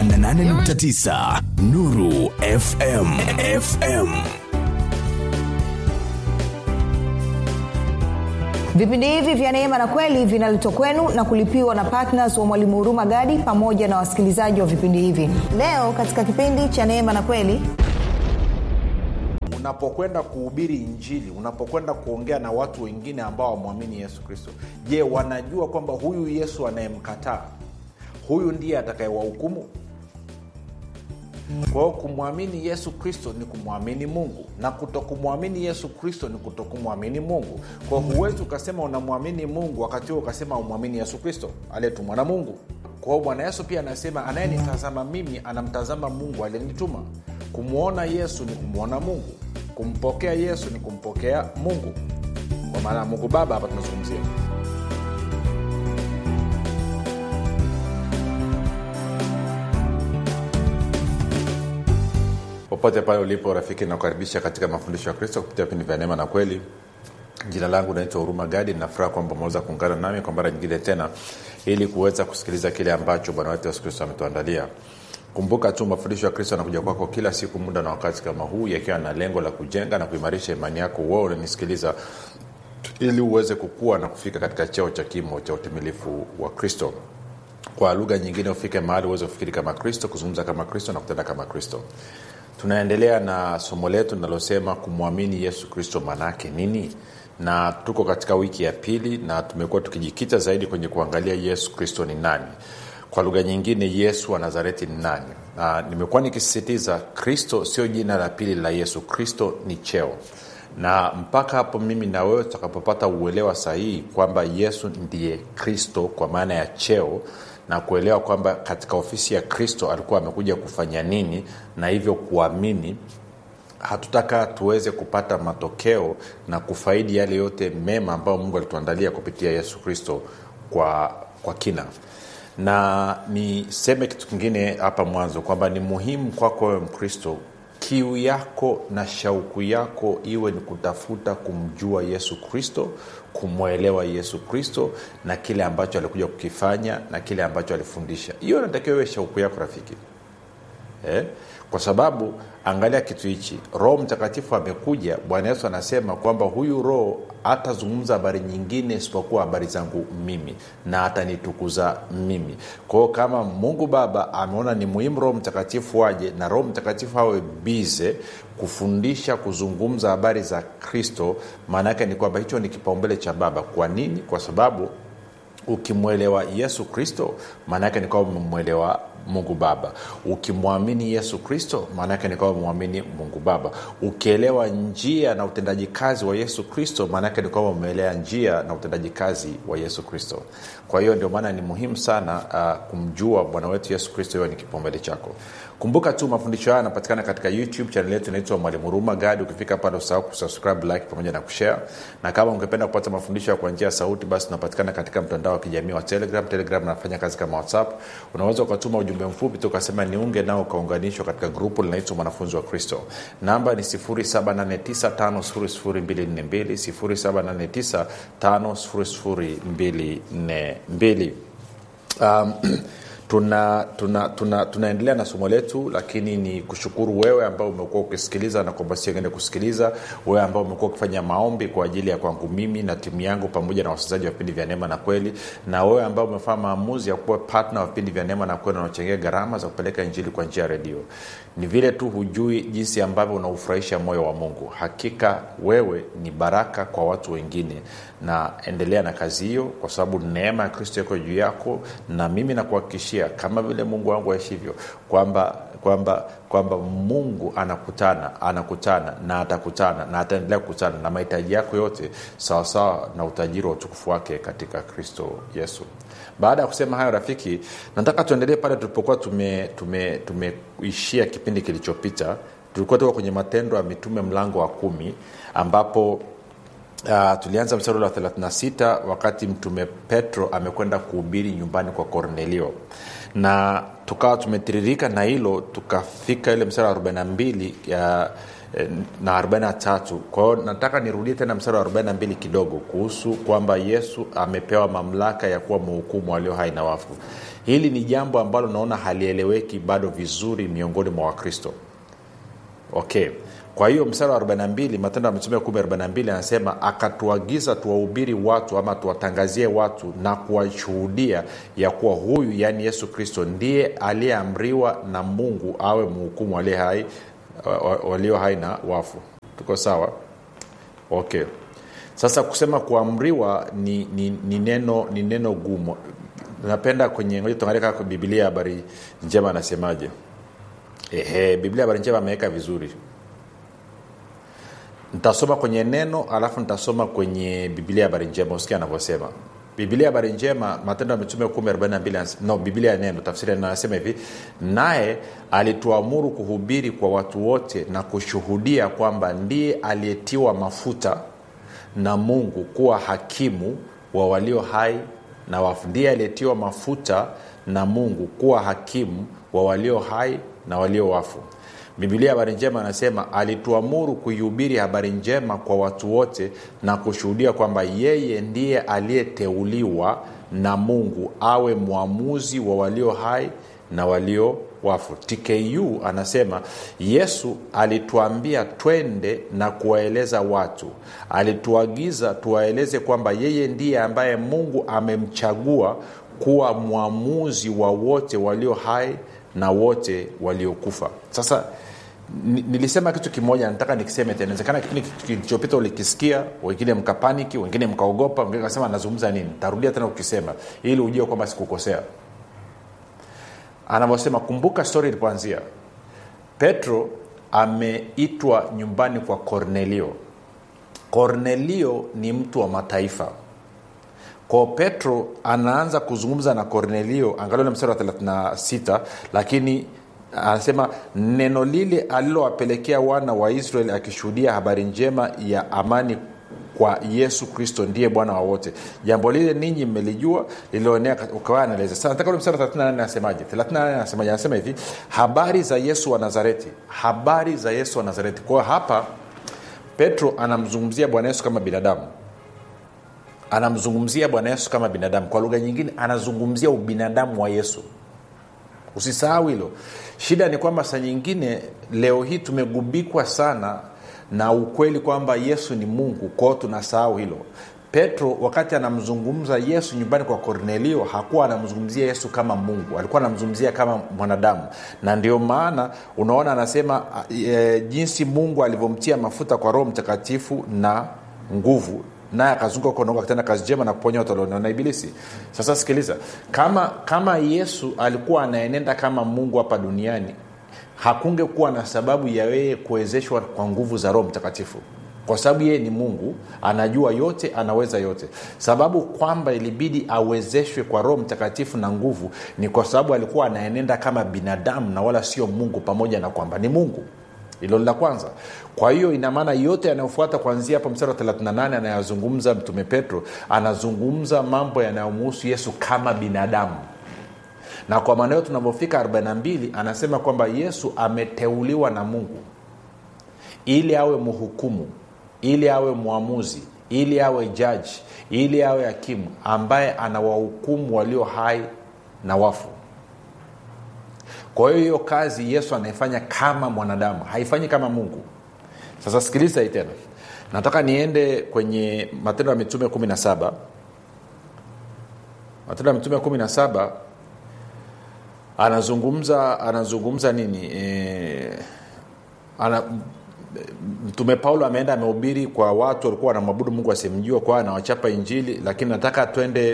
88.9 Nuru FM FM vipindi hivi vya neema na kweli vinaletwa kwenu na kulipiwa na ptns wa mwalimu huruma gadi pamoja na wasikilizaji wa vipindi hivi leo katika kipindi cha neema na kweli unapokwenda kuhubiri injili unapokwenda kuongea na watu wengine ambao wamwamini yesu kristo je wanajua kwamba huyu yesu anayemkataa huyu ndiye atakayewahukumu kwa hiyo kumwamini yesu kristo ni kumwamini mungu na kutokumwamini yesu kristo ni kutokumwamini mungu kwa hiyo huwezi ukasema unamwamini mungu wakati huo ukasema umwamini yesu kristo aliyetumwa na mungu kwa hiyo bwana yesu pia anasema anayenitazama mimi anamtazama mungu aliyenituma kumwona yesu ni kumwona mungu kumpokea yesu ni kumpokea mungu kwa maana mungu baba hapa tunazungumzia popote pale ulipo rafiki nakukaribisha katika mafundisho ya kristo kupitia vipindi vya neema na kweli jina langu naitwa huruma gadi nafuraha kwamba umeweza kuungana nami kwa mara nyingine tena ili kuweza kusikiliza kile ambacho bwana wetu yesu kristo ametuandalia kumbuka tu mafundisho ya kristo anakuja kwako kila siku muda na wakati kama huu yakiwa na lengo la kujenga na kuimarisha imani yako wewe unanisikiliza ili uweze kukua na kufika katika cheo cha kimo cha utimilifu wa kristo kwa lugha nyingine ufike mahali uweze kufikiri kama kristo kuzungumza kama kristo na kutenda kama kristo tunaendelea na somo letu linalosema kumwamini yesu kristo maanaake nini na tuko katika wiki ya pili na tumekuwa tukijikita zaidi kwenye kuangalia yesu kristo ni nani kwa lugha nyingine yesu wa nazareti ni nani na nimekuwa nikisisitiza kristo sio jina la pili la yesu kristo ni cheo na mpaka hapo mimi na wewe tutakapopata uelewa sahihi kwamba yesu ndiye kristo kwa maana ya cheo na kuelewa kwamba katika ofisi ya kristo alikuwa amekuja kufanya nini na hivyo kuamini hatutaka tuweze kupata matokeo na kufaidi yale yote mema ambayo mungu alituandalia kupitia yesu kristo kwa, kwa kina na niseme kitu kingine hapa mwanzo kwamba ni muhimu kwako wewe mkristo kiu yako na shauku yako iwe ni kutafuta kumjua yesu kristo kumwelewa yesu kristo na kile ambacho alikuja kukifanya na kile ambacho alifundisha hiyo inatakiwa iwe shauku yako rafiki eh? kwa sababu angalia kitu hichi roho mtakatifu amekuja bwana yesu anasema kwamba huyu roho hatazungumza habari nyingine isipokuwa habari zangu mimi na atanitukuza mimi kwahio kama mungu baba ameona ni muhimu roho mtakatifu aje na roho mtakatifu awe bize kufundisha kuzungumza habari za kristo maana yake ni kwamba hicho ni kipaumbele cha baba kwa nini kwa sababu ukimwelewa yesu kristo maana yake ni kwamba umemwelewa mungu baba ukimwamini yesu kristo maana yake ni kwamba umemwamini mungu baba ukielewa njia na utendaji kazi wa yesu kristo maana yake ni kwamba umeelewa njia na utendaji kazi wa yesu kristo kwa hiyo ndio maana ni muhimu sana uh, kumjua bwana wetu yesu kristo hiyo ni kipaumbele chako kumbuka tu mafundisho haya yanapatikana katika youtube chanel yetu inaitwa mwalimu huruma gadi ukifika pale usahau kusubscribe like pamoja na kushare na kama ungependa kupata mafundisho kwa njia ya sauti basi tunapatikana katika mtandao wa kijamii wa telegram telegram nafanya kazi kama whatsapp unaweza ukatuma ujumbe mfupi tu ukasema niunge nao ukaunganishwa katika grupu linaitwa mwanafunzi wa kristo namba ni 7895242 7895242 um, tuna tuna tuna tunaendelea na somo letu lakini ni kushukuru wewe ambao umekuwa ukisikiliza na kwamba siengende kusikiliza wewe ambao umekuwa ukifanya maombi kwa ajili ya kwangu mimi na timu yangu pamoja na wasikilizaji wa vipindi vya neema na kweli na wewe ambao umefanya maamuzi ya kuwa patna wa vipindi vya neema na kweli unaochangia gharama za kupeleka injili kwa njia ya redio ni vile tu hujui jinsi ambavyo unaufurahisha moyo wa mungu hakika wewe ni baraka kwa watu wengine na endelea na kazi hiyo kwa sababu neema ya kristo iko juu yako na mimi nakuhakikishia kama vile mungu wangu aishivyo kwamba kwamba kwamba mungu anakutana anakutana na atakutana na ataendelea kukutana na mahitaji yako yote sawasawa na utajiri wa utukufu wake katika kristo yesu baada ya kusema hayo rafiki nataka tuendelee pale tulipokuwa tumeishia tume, tume, tume kipindi kilichopita tulikuwa tuko kwenye matendo ya mitume mlango wa kumi ambapo Uh, tulianza mstari wa 36 wakati mtume petro amekwenda kuhubiri nyumbani kwa kornelio na tukawa tumetiririka na hilo tukafika ile mstari wa 42 uh, eh, na 43 kwa hiyo nataka nirudie tena mstari wa 42 kidogo kuhusu kwamba yesu amepewa mamlaka ya kuwa mhukumu walio hai na wafu hili ni jambo ambalo naona halieleweki bado vizuri miongoni mwa wakristo okay kwa hiyo mstari wa 42 matendo ya mitume 142 anasema akatuagiza tuwahubiri watu ama tuwatangazie watu na kuwashuhudia ya kuwa huyu yaani yesu kristo ndiye aliyeamriwa na mungu awe mhukumu walio hai, walio hai na wafu tuko sawa okay sasa kusema kuamriwa ni, ni, ni neno ni neno gumu napenda kwenye ngoja tuangalie kaka biblia habari njema anasemaje ehe biblia habari njema ameweka vizuri nitasoma kwenye neno alafu nitasoma kwenye biblia habari njema usikia anavyosema biblia habari njema matendo ya mitume 142 no biblia ya neno tafsiri neno anasema hivi naye alituamuru kuhubiri kwa watu wote na kushuhudia kwamba ndiye aliyetiwa mafuta na mungu kuwa hakimu wa walio hai na wafu ndiye aliyetiwa mafuta na mungu kuwa hakimu wa walio hai na walio wafu bibilia habari njema anasema alituamuru kuihubiri habari njema kwa watu wote na kushuhudia kwamba yeye ndiye aliyeteuliwa na mungu awe mwamuzi wa walio hai na walio wafu tku anasema yesu alituambia twende na kuwaeleza watu alituagiza tuwaeleze kwamba yeye ndiye ambaye mungu amemchagua kuwa mwamuzi wa wote walio hai na wote waliokufa sasa nilisema kitu kimoja nataka nikiseme tena inawezekana kipindi kilichopita ulikisikia wengine mkapaniki wengine mkaogopa wengine kasema anazungumza nini tarudia tena ukisema ili ujue kwamba sikukosea anavyosema kumbuka stori ilipoanzia petro ameitwa nyumbani kwa kornelio kornelio ni mtu wa mataifa kwao petro anaanza kuzungumza na kornelio angalia mstari wa 36 lakini anasema neno lile alilowapelekea wana wa israeli akishuhudia habari njema ya amani kwa yesu kristo ndiye bwana wa wote jambo lile ninyi mmelijua lililoenea ukawa anaeleza sasa nataka ule mstari wa 38 anasemaje 38 anasemaje anasema hivi habari za yesu wa nazareti habari za yesu wa nazareti kwa hiyo hapa petro anamzungumzia bwana yesu kama binadamu anamzungumzia bwana yesu kama binadamu kwa lugha nyingine anazungumzia ubinadamu wa yesu usisahau hilo shida ni kwamba saa nyingine leo hii tumegubikwa sana na ukweli kwamba yesu ni mungu kwao tunasahau hilo petro wakati anamzungumza yesu nyumbani kwa kornelio hakuwa anamzungumzia yesu kama mungu alikuwa anamzungumzia kama mwanadamu na ndio maana unaona anasema e, jinsi mungu alivyomtia mafuta kwa roho mtakatifu na nguvu naye akazunguka kuondoka akitenda kazi njema na kuponya watu walionewa na ibilisi sasa sikiliza kama kama yesu alikuwa anaenenda kama mungu hapa duniani hakungekuwa na sababu ya yeye kuwezeshwa kwa nguvu za roho mtakatifu kwa sababu yeye ni mungu anajua yote anaweza yote sababu kwamba ilibidi awezeshwe kwa roho mtakatifu na nguvu ni kwa sababu alikuwa anaenenda kama binadamu na wala sio mungu pamoja na kwamba ni mungu hilo la kwanza kwa hiyo ina maana yote yanayofuata kuanzia hapo mstari wa 38 anayazungumza mtume petro anazungumza mambo yanayomhusu yesu kama binadamu na kwa maana hiyo tunavyofika 42 anasema kwamba yesu ameteuliwa na mungu ili awe mhukumu ili awe mwamuzi ili awe jaji ili awe hakimu ambaye anawahukumu walio hai na wafu kwa hiyo hiyo kazi yesu anaifanya kama mwanadamu haifanyi kama mungu sasa sikiliza hii tena nataka niende kwenye matendo ya mitume 17 matendo ya mitume 17 anazungumza anazungumza nini e, ana, mtume paulo ameenda amehubiri kwa watu walikuwa wanamwabudu mungu asimjua kwa anawachapa injili lakini nataka twende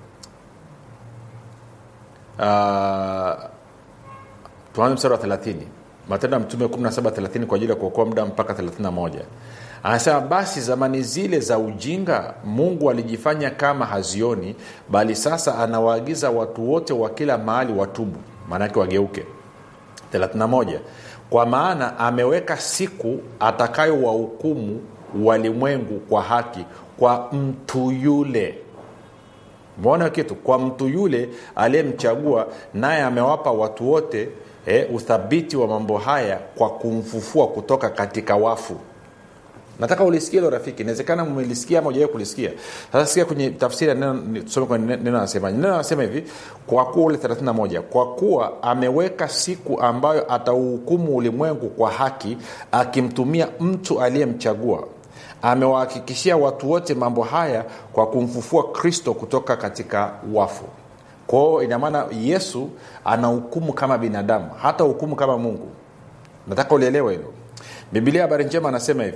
uh, tuanze mstari wa 30 matendo ya mtume 17 kwa ajili ya kuokoa muda mpaka 31 anasema basi zamani zile za ujinga mungu alijifanya kama hazioni bali sasa anawaagiza watu wote wa kila mahali watubu maanake wageuke 31 kwa maana ameweka siku atakayowahukumu walimwengu kwa haki kwa mtu yule mwona kitu kwa mtu yule aliyemchagua naye amewapa watu wote e, uthabiti wa mambo haya kwa kumfufua kutoka katika wafu nataka ulisikia hilo rafiki inawezekana mmelisikia ama ujawai kulisikia sasa sikia kwenye tafsiri ya neno ni- tusome kwenye neno anasema neno anasema hivi kwa kuwa ule 31 kwa kuwa ameweka siku ambayo atauhukumu ulimwengu kwa haki akimtumia mtu aliyemchagua amewahakikishia watu wote mambo haya kwa kumfufua kristo kutoka katika wafu kwao inamaana yesu anahukumu kama binadamu hata hukumu kama mungu nataka ulielewe hilo bibilia habari njema anasema hivi